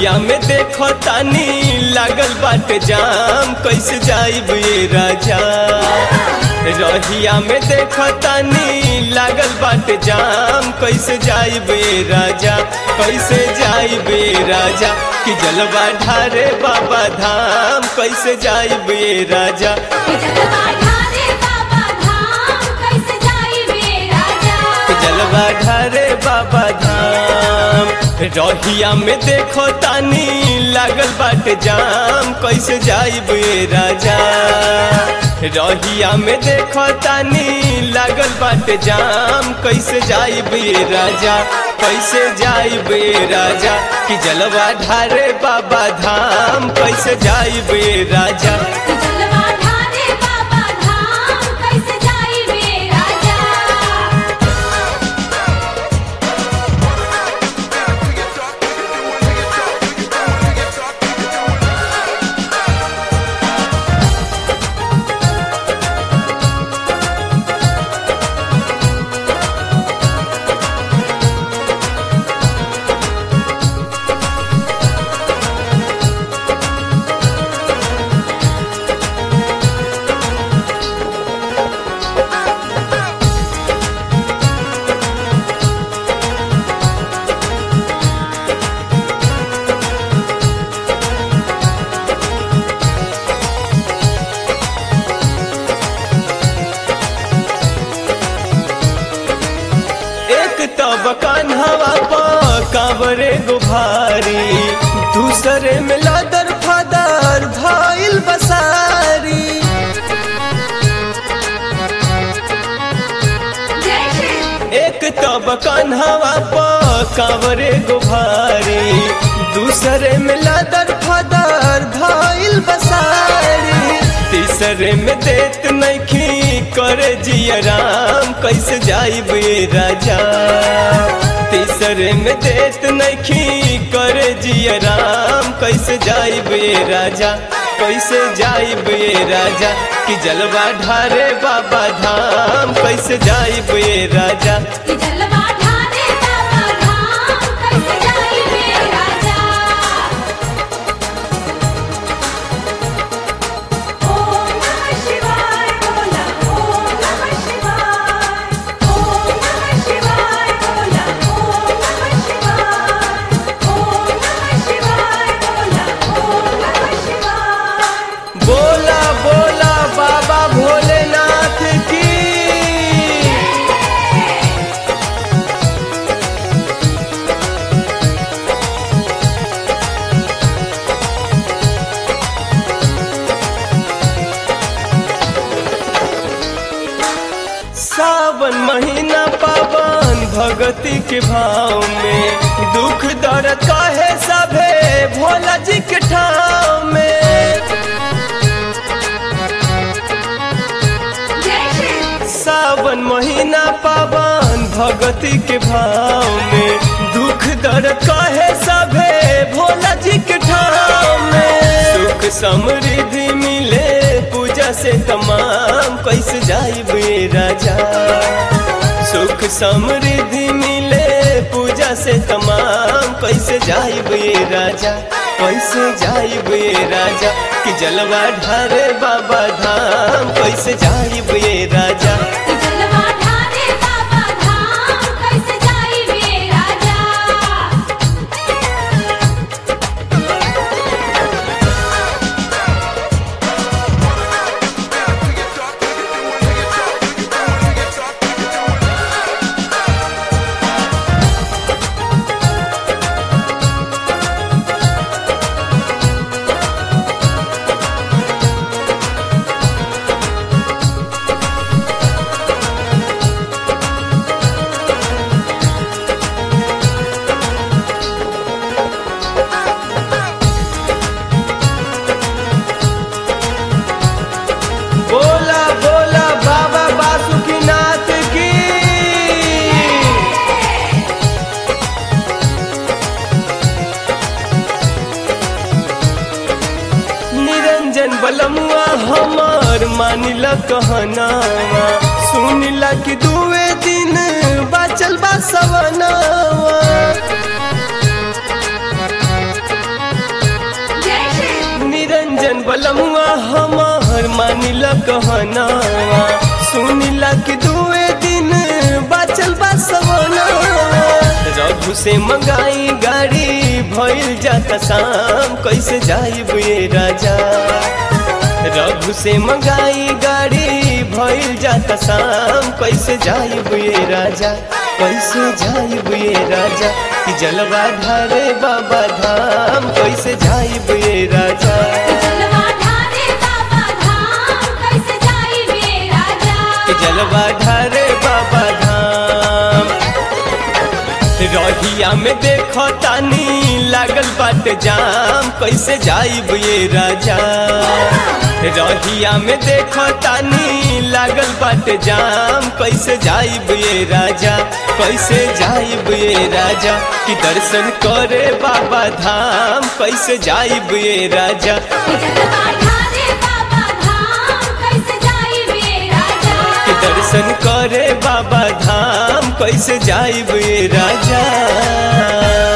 रहिया में देखो तानी लागल बाटे जाम कैसे जाइब ये राजा रहिया में देखो तानी लागल बाटे जाम कैसे जाइब ये राजा कैसे जाइब ये राजा कि जलवा ढारे बाबा धाम कैसे जाइब ये राजा जलवा ढारे बाबा धाम कैसे जाइबे राजा जलवा ढारे बाबा धाम रहिया में देखो तानी लागल बाटे जाम कैसे जाइब ये राजा रहिया में देखो तानी लागल बाटे जाम कैसे जाइब ये राजा कैसे जाइब ये राजा कि जलवा ढारे बाबा धाम कैसे जाइब ये राजा जलवा ढारे बाबा धाम कैसे जाइबे राजा एक तब कान्हवा पा कांवरे गुभारी दूसरे में लादर फादर भाईल बसारी जय श्री एक तब कान्हवा पा कांवरे गुभारी दूसरे में लादर फादर भाईल बसारी तीसरे में देत नैखी करे जिया राम कैसे जाइब ये राजा तीसरे में देत नैखी करे जिया राम कैसे जाइब ये राजा कैसे जाइब ये राजा कि जलवा ढारे बाबा धाम कैसे जाइब ये राजा जलवा ढारे बाबा धाम कैसे जाइबे राजा ओम नमः शिवाय बोला ओम नमः शिवाय ओम नमः शिवाय बोला ओम नमः शिवाय ओम नमः शिवाय बोला ओम नमः शिवाय बोला बोला बाबा भोलेनाथ की सावन महीना पावन भगती के भाव में दुख दर्द काहे सभे भोला जी के ठाव में जय श्री सावन महीना पावन भगती के भाव में दुख दर्द काहे सभे भोला जी के ठाव में सुख समृद्धि मिले पूजा से तमाम कैसे जाइब ये राजा सुख समृद्धि मिले पूजा से तमाम कैसे जाइब ये राजा कैसे जाइब ये राजा कि जलवा ढारे बाबा धाम कैसे जाइब ये राजा जलवा ढारे बाबा धाम कैसे जाइबे राजा बोला बोला बाबा बासुकीनाथ की निरंजन बलमुआ हमार मानिला कहनावा सुनिला कि दुए दिन बाचल बा सवनावा बलमुआ हमार मानिला कहनावा सुनिला कि दुए दिन बाचल बा सवनावा रघु से मंगाई गाड़ी भइल जाता शाम कैसे जाइब ये राजा रघु से मंगाई गाड़ी भइल जाता शाम कैसे जाइब ये राजा कैसे जाइब ये राजा कि जलवा ढारे बाबा धाम कैसे जाइब ये राजा जलवा ढारे बाबा धाम कैसे जाई वे राजा कि जलवा ढारे बाबा धाम रहिया में देखो तानी लागल बाट जाम कैसे जाइब ये राजा रहिया में देखो तानी लागल बाट जाम कैसे जाइब ये राजा कैसे जाइब ये राजा कि दर्शन करे बाबा धाम कैसे जाइब ये राजा जलवा ढारे बाबा धाम कैसे जाई वे राजा कि दर्शन करे बाबा धाम कैसे जाइब ये राजा